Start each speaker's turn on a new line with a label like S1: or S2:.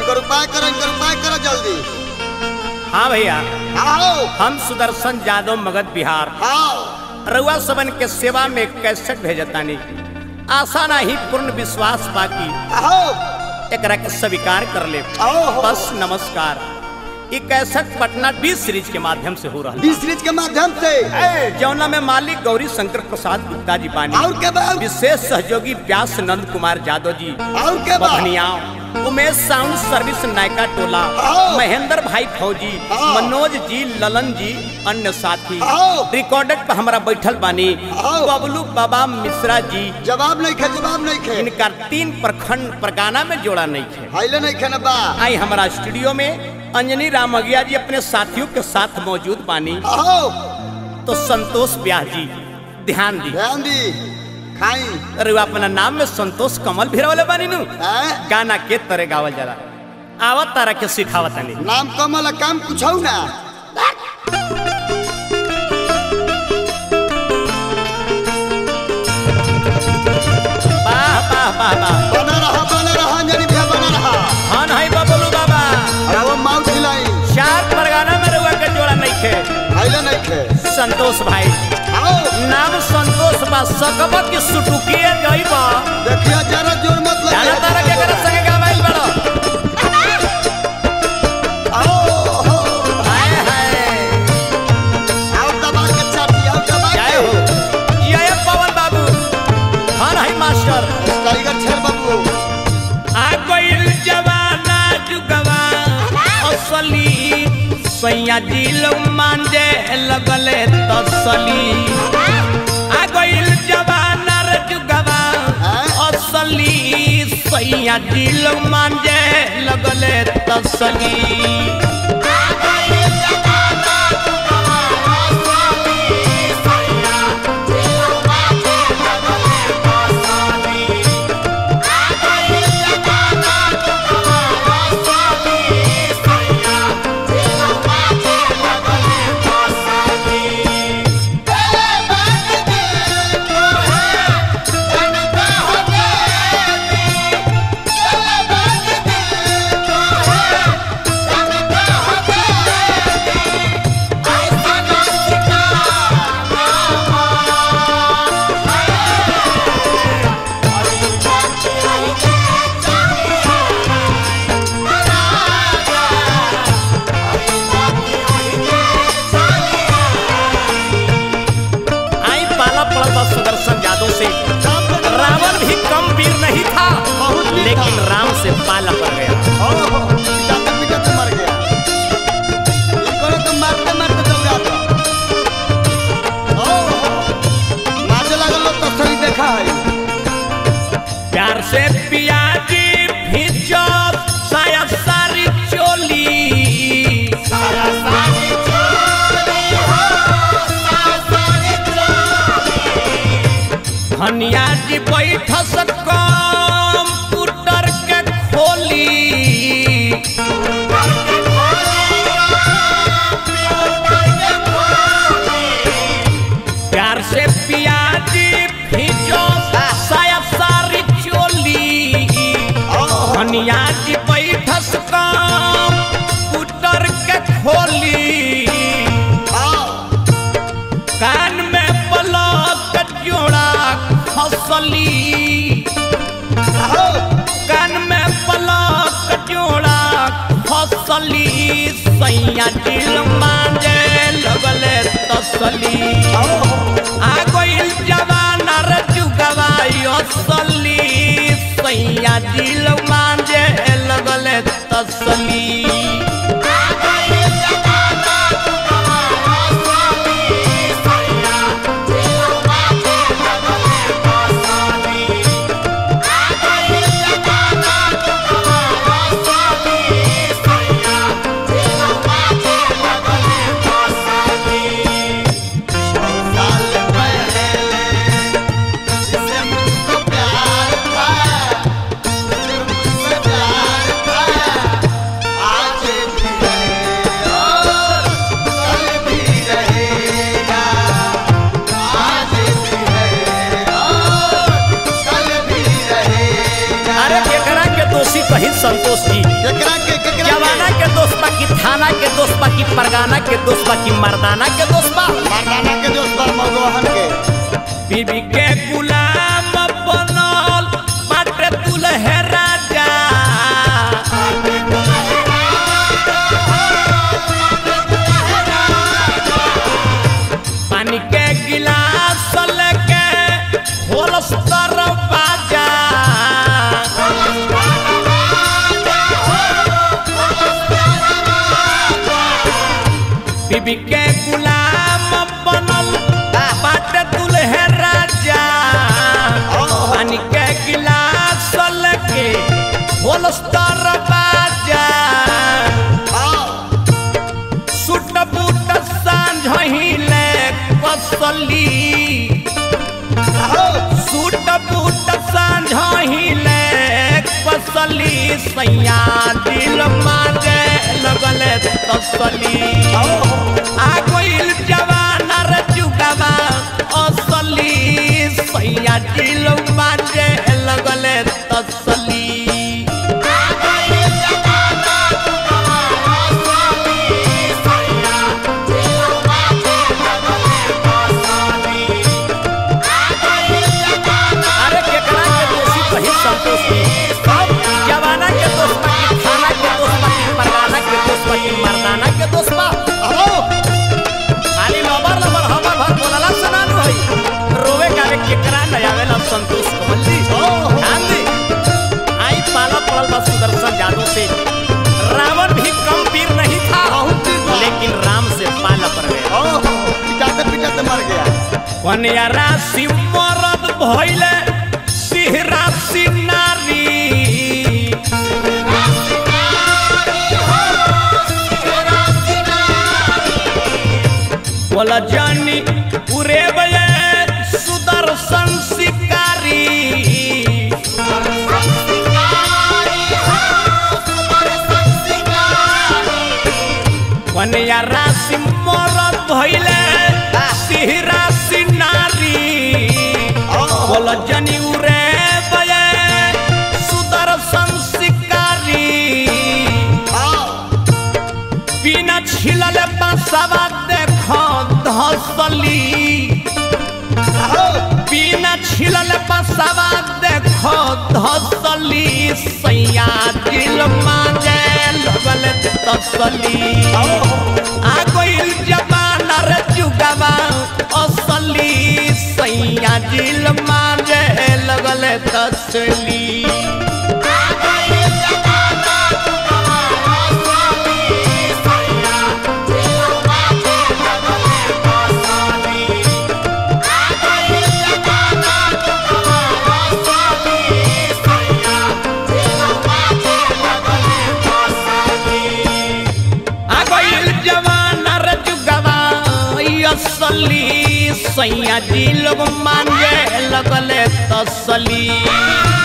S1: इनकर उपाय करो इनकर उपाय करो जल्दी
S2: हाँ भैया
S1: आओ
S2: हम सुदर्शन यादव मगध बिहार
S1: आओ
S2: रउआ सबन के सेवा में कैसेट भेजतानी आशा नाही पूर्ण विश्वास बाकी
S1: आओ
S2: एकरा के स्वीकार कर ले
S1: आओ
S2: बस नमस्कार ई कैसेट पटना बी सीरीज के माध्यम से हो रहा
S1: बी सीरीज के माध्यम से
S2: जौना में मालिक गौरी शंकर प्रसाद गुप्ता जी बानी
S1: और के बाद
S2: विशेष सहयोगी व्यास नंद कुमार यादव जी
S1: और के बाद
S2: बभनियाओं उमेश साउंड सर्विस नायका टोला
S1: आओ।
S2: महेंद्र भाई फौजी
S1: आओ।
S2: मनोज जी ललन जी अन्य साथी
S1: आओ।
S2: रिकॉर्डेड पर हमारा बैठल बानी
S1: आओ।
S2: बबलू बाबा मिश्रा जी
S1: जवाब नहीं खे जवाब नहीं खे
S2: इनका तीन प्रखंड परगाना में जोड़ा नहीं है
S1: हाइले नहीं खे ना बा
S2: आई हमारा स्टूडियो में अंजनी राम अगिया जी अपने साथियों के साथ मौजूद बानी
S1: आओ
S2: तो संतोष ब्याह जी ध्यान दी
S1: ध्यान दी खाई
S2: अरे वो अपना नाम में संतोष कमल भी वाले बानी नु
S1: हैं?
S2: गाना के तरह गावल जरा आवत तारा के सिखावत नहीं
S1: नाम कमल आ काम कुछ ना
S2: वाह वाह वाह वाह
S1: बना रहा बना रहा अंजनी भैया बना रहा
S2: हन है बबलू बाबा
S1: अरे वो माउथ हिलाई
S2: चार परगाना में रुआ के जोड़ा नहीं खे
S1: हाइले नहीं खे
S2: संतोष भाई
S1: आओ
S2: नाम संतोष बा सकब की सुटुकिए जइबा
S1: देखिए जरा जोर मत
S2: जाना
S1: लगे
S2: तारा के करे संगे गावाइल बड़ो
S1: आओ हो,
S2: हाय हाय
S1: आओ दबा के चाटी आओ दबा
S2: जय
S1: के
S2: हो जय पवन बाबू हन है मास्टर
S1: टाइगर छेर बाबू
S2: आ गइल जवाना जुगवा असली सैया दिल मांजे लगले तसली आ गइल जवाना रे जुगवा असली सैया दिल मांजे लगले तसली आई पाला पड़ा था सुदर्शन यादव से रावण भी कम वीर नहीं था
S1: बहुत वीर
S2: लेकिन
S1: था।
S2: राम से पाला पड़ गया
S1: ओहो पिटाते पिटाते मर गया इनको तो मारते मारते चल जाता ओहो मारे लागल लोग तो सही देखा है
S2: प्यार से पियाजी भीजो साया सारी चोली धनिया जी बैठ कंप्यूटर के खोली प्यार से पियाजी भीजो साया सारी चोली धनिया जी बैठस कंप्यूटर के खोली कान में पलक जोड़ा खसली कान में पलक जोड़ा खसली सैया दिल मांजे लगले तसली आ गइल जवाना रे जुगवाई असली सैया दिल मांजे लगले तसली
S1: प्यार था
S2: कहीं संतोष जी
S1: केकरा के केकरा
S2: जवाना के दोस्त बा की थाना के दोस्त बा की परगाना के दोस्त बा की मर्दाना के दोस्त बा
S1: मर्दाना के दोस्त बा मगवाहन के
S2: बीबी के गुलाम बनल बाटे दुल्हे राजा पानी के गिलास लेके होलस दरवाजा बीबी के गुलाम बनल बाटे दुल्हे राजा पानी के गिलास लेके होलस दरवाजा सुट बूट सांझ हिले कसली सूट बूट सांझ हिले कसली सैया दिल मारे लगले तसली आ गइल जवान रे जुगवा असली सैया दिल मारे लगले तसली अरे केकरा के दोषी कहीं संतोष की जवाना के दोस्त बा की थाना के दोस्त बा की परगाना के दोस्त बा की मर्दाना के दोस्त बा खाली लबर लबर हबर भर बोलला सनानु है रोवे कावे केकरा न आवेला संतोष कमल जी ध्यान दे आई पाला पड़ल बा सुदर्शन जादू से रावण भी कम वीर नहीं था
S1: बहुत वीर था।
S2: लेकिन राम से पाला पड़ गया
S1: पिटाते पिटाते मर गया
S2: कन्या राशि मरद भइले सिंह राशि नारी बोल जानी उरे बये सुदर्शन शिकारी कन्या राशि मरद भइले सिंह राशि नारी बोल जनी उरे बये सुदर्शन शिकारी बिना छिलल बसवा देखो धसली बिना छिलल बसवा देखो धसली सैया दिल मांगे लगल तसली आ गइल जमाना रे जुगवा असली सैया दिल मांगे लगल तसली आ गइल जवाना रे जुगवा ई असली सैया जी लोग मांगे लगले तसली